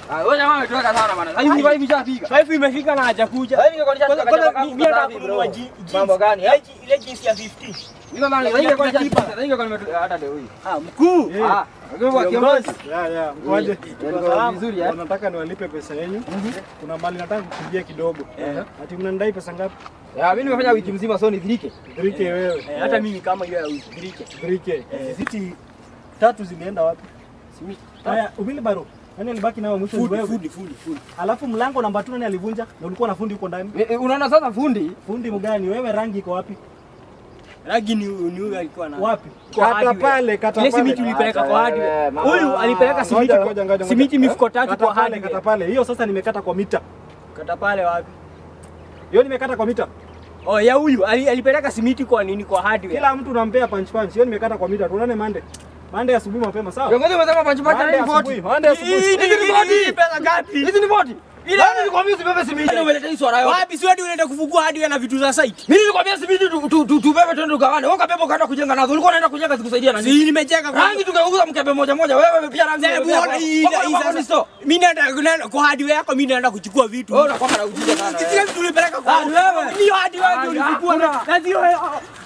Ah, wewe jamaa umetuweka sana bana. Sasa hivi vibe ishafika. Five imefika na hajakuja. Sasa hivi ningekuwa Kwanza- nishafika kwanza mi- mi nataka kununua ji- jeans. Mambo gani? Ile ji- Ile jeans ya 15. Niko bana, sasa hivi ningekuwa nishafika. Sasa hivi ningekuwa nimetu- hata leo hii. Ah, mkuu. Ah, kwa kiongozi. Ya, ya, mkoaje? Niko vizuri eh. Nataka niwalipe pesa yenu. Kuna mali nataka kukimbia kidogo. Ati mnanidai pesa ngapi? Ya, mimi nimefanya wiki mzima so nidhirike. 3k wewe. Eh, Hata mimi kama hiyo ya ushirike. 3k. Siti tatu zilienda wapi? Haya, Wilbaro. Nani alibaki nao mwisho ni Fundi, wewe? fundi, fundi, fundi. Alafu mlango namba 2 nani alivunja? Na ulikuwa na fundi huko ndani? Eh, eh, Unaona sasa fundi? Fundi mgani? Wewe rangi iko wapi? Rangi ni ni huyu alikuwa na. Wapi? Kwa Kata hardware. pale, kata Ile pale. simiti ulipeleka Acha kwa wewe, hardware. mama. Huyu alipeleka simiti. Ngoja, ngoja, ngoja. Simiti mifuko tatu Kata kwa pale, kata hardware. pale. Hiyo sasa nimekata kwa mita. Kata pale wapi? Hiyo nimekata kwa mita. Oh, ya huyu ali- alipeleka simiti kwa nini kwa hardware. Kila mtu unampea punch punch. Hiyo nimekata kwa mita. Tuonane Monday. Monday asubuhi mapema, sawa? Kiongozi umesema panchi panchi Monday ni asubuhi. 40. Monday asubuhi. Hii ni- Hizi ni hii body. ni pesa ngapi? Hizi ni 40. Ile- Nani nilikwambia usibebe simiti? Umeleta hii swala yote. Wapi si wewe unaenda kufungua hardware na vitu za site? Mimi nilikwambia simiti tu- tu- tu- tubebe twende tugawane. Wewe ukabeba ukaenda kujenga nazo. Ulikuwa unaenda kujenga zikusaidia na nini? Si nimecheka kwa Rangi tungeuza mkebe moja moja. Wewe pia rangi. Hebu umebeba. ona hii Wako na hii wako ni sasa. store. Mimi naenda naenda- kwa hardware yako mimi naenda kuchukua vitu. Wewe unakuwa na ujinga sana. Zile vitu ulipeleka kwa Ah, ni wewe. Hiyo hardware ndio Ah, ulifungua hakuna. na na sio